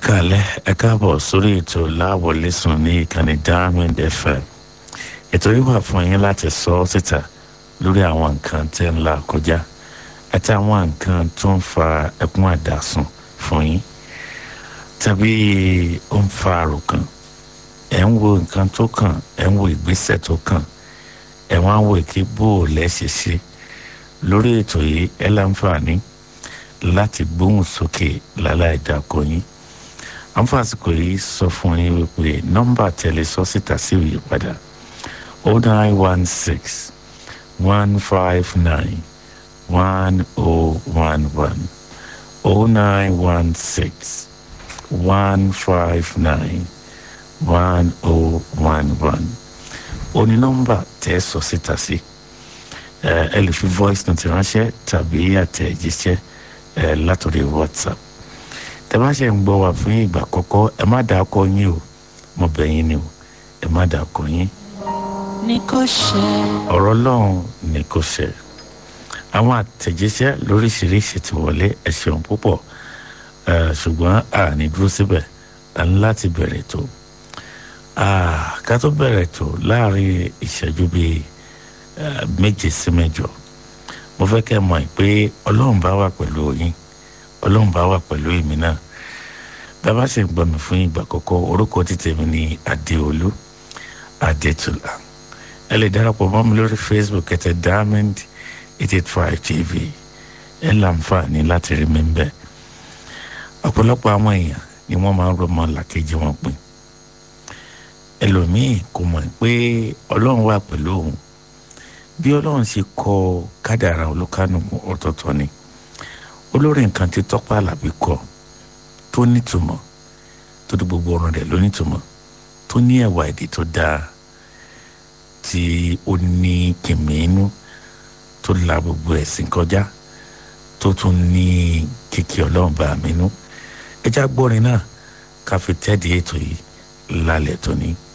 kálẹ̀ ẹ káàbọ̀ sórí ètò láwọlé sùn ní ìkànnì diamond fm ètò yìí wà fún yín láti sọ ọ́ síta lórí àwọn nǹkan tẹ́ ń là kọjá àti àwọn nǹkan tó ń fa ẹkún àdásùn fún yín tàbí ó ń fa àròkàn ẹ̀ ń wo nǹkan tó kàn ẹ̀ ń wo ìgbésẹ̀ tó kàn ẹ̀ wá ń wo èké bó o lẹ́sẹ̀ ṣe lórí ètò yìí ẹ láǹfààní láti gbóhùn sókè láláì dàkọ yín àǹfààsìkò yìí sọ fún yín wípé nọ́mbà tẹ̀lé sọ síta sí òye padà o nine one six one five nine one o one one o nine one six one five nine one o one one o ní nọ́mbà tẹ́ sọ síta sí ẹ lè fi voice note ránṣẹ́ tàbí àtẹ̀jíṣẹ́ ẹ látòrí whatsapp tẹ́ bá ṣe ń gbọ́ wá fún ìgbà àkọ́kọ́ ẹ má dà kọ yín o mo bẹ̀ yín ni o ẹ má dà kọ yín. ní kò ṣe. ọ̀rọ̀ ọlọ́run ni kò ṣe àwọn àtẹ̀jíṣẹ́ lóríṣiríṣi ti wọlé ẹ ṣeun púpọ̀ ṣùgbọ́n a ní dúró síbẹ̀ a ní láti bẹ̀rẹ̀ tó ká tó bẹ̀rẹ̀ tó láàrin ìṣẹ́jú bíi méje sí mẹ́jọ mo fẹ́ kẹ́ mọ̀ pé ọlọ́run bá wà pẹ̀lú yín ọlọ́run bá wà pẹ̀lú èmi náà bàbá ṣe ń gbọ́ mi fún ìgbà àkọ́kọ́ orúkọ títẹ̀ mi ní adéolú adétúlá ẹ lè darapọ̀ mọ́ mi lórí facebook ẹ̀tẹ̀ diamond eight eight five tv ẹ láǹfààní láti rí mi bẹ́ẹ̀ ọ̀pọ̀lọpọ̀ àwọn èèyàn ni wọ́n máa ń rọmọ làkejì wọn pin ẹlòmíì kò mọ̀ pé ọlọ́run wà pẹ̀lú òun bí ọlọ́run ṣe kọ kádàrà olúkánùkù ọ̀tọ̀ọ̀tọ̀ ni olórí nǹkan tí tọ́pẹ́ àlàbí kọ tó nítumọ̀ tó di gbogbo ọ̀rọ̀ rẹ̀ ló nítumọ̀ tó ní ẹ̀wà èdè tó dáa tí ó ní kìmínú tó la gbogbo ẹ̀sìn kọjá tó tún ní kìkì ọlọ́run bá mi nú ẹjá gbọ́rin náà ká fi tẹ́ẹ̀dì ètò yìí lálẹ́ tóní.